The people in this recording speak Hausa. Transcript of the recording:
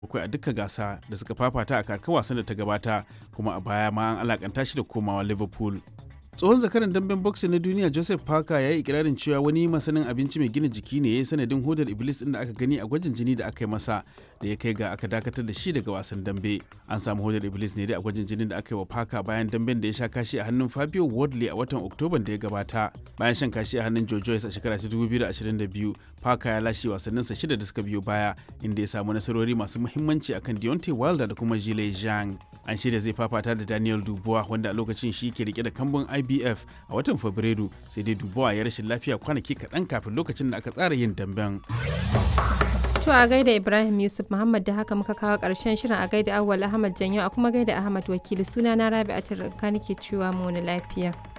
bakwai a duka gasa da suka fafata a kakar wasan da ta gabata kuma a baya ma an alakanta shi da komawa liverpool tsohon zakaran damben boxing na duniya joseph parker ya yi ikirarin cewa wani masanin abinci mai gina jiki ne ya yi sanadin hodar iblis din da aka gani a gwajin jini da aka yi masa da ya kai ga aka dakatar da shi daga wasan dambe an samu hodar iblis ne dai a gwajin jinin da aka yi wa parker bayan damben da ya sha kashi a hannun fabio wardley a watan oktoban da ya gabata bayan shan kashi a hannun joe joyce a shekara ta 2022 parker ya lashe wasanninsa shida da suka biyo baya inda ya samu nasarori masu muhimmanci akan deontay wilder da kuma jile zhang an shirya zai fafata da daniel dubois wanda a lokacin shi ke rike da kambun ibf a watan fabrairu sai dai dubois ya rashin lafiya kwanaki kaɗan kafin lokacin da aka tsara yin damben To a gaida Ibrahim Yusuf Muhammad da haka muka kawo ƙarshen shirin a gaida Awwal Ahmad Janyo a kuma gaida Ahmad Wakili suna na Rabi'atul Rikka nake cewa mu wani lafiya.